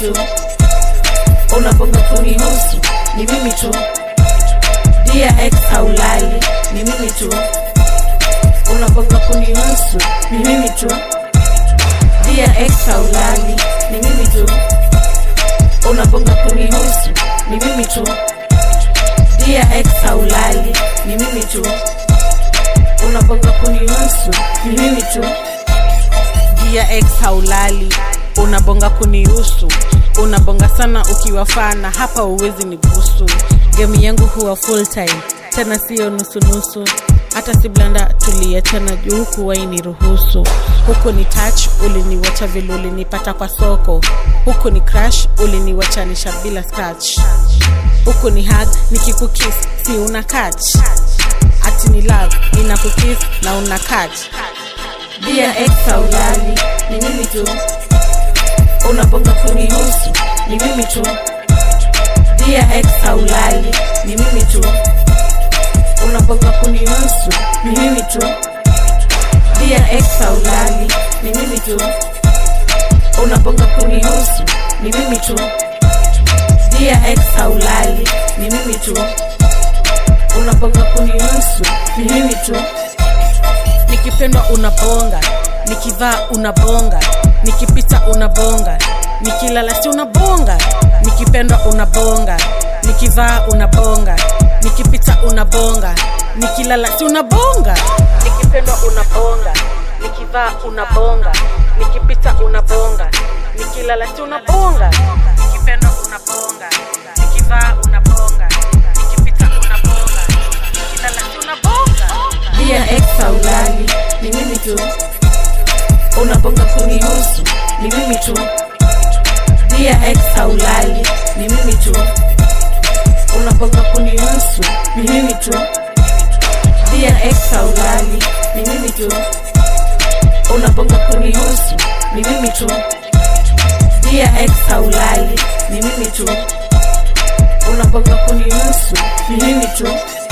tu unabonga kunihusu ni mimi tu dia ex haulali ni mimi tu unabonga kunihusu ni mimi tu dia ex haulali ni mimi tu unabonga kunihusu ni mimi tu dia ex haulali ni mimi tu unabonga kunihusu ni mimi tu dia ex haulali unabonga kunihusu unabonga sana ukiwafana hapa uwezi ni busu gemu yangu huwa full time tena siyo nusunusu hata si blanda tuliachana juu huku waini ruhusu huku ni touch uliniwacha vile ulinipata kwa soko huku ni crash uliniwachanisha bila scratch huku ni hug nikikukis si una catch ati ni love ninakukis na una catch dia ex haulali ni mimi tu unabonga kunihusu ni mimi tu dia ex haulali ni mimi tu unabonga kunihusu ni mimi tu dia ex haulali ni mimi tu unabonga kunihusu ni mimi tu dia ex haulali ni mimi tu unabonga kunihusu ni mimi tu nikipendwa unabonga nikivaa unabonga nikipita unabonga nikilala si unabonga nikipendwa unabonga nikivaa unabonga nikipita unabonga nikilala si unabonga nikipendwa unabonga nikivaa unabonga nikipita unabonga nikilala si unabonga nikipendwa unabonga nikivaa unabonga nikipita unabonga nikilala si unabonga dia ex haulali ni mimi tu unabonga kunihusu ni mimi tu dia ex haulali ni mimi tu unabonga kunihusu ni mimi tu dia ex haulali ni mimi tu unabonga kunihusu ni mimi tu dia ex haulali ni mimi tu unabonga kunihusu ni mimi tu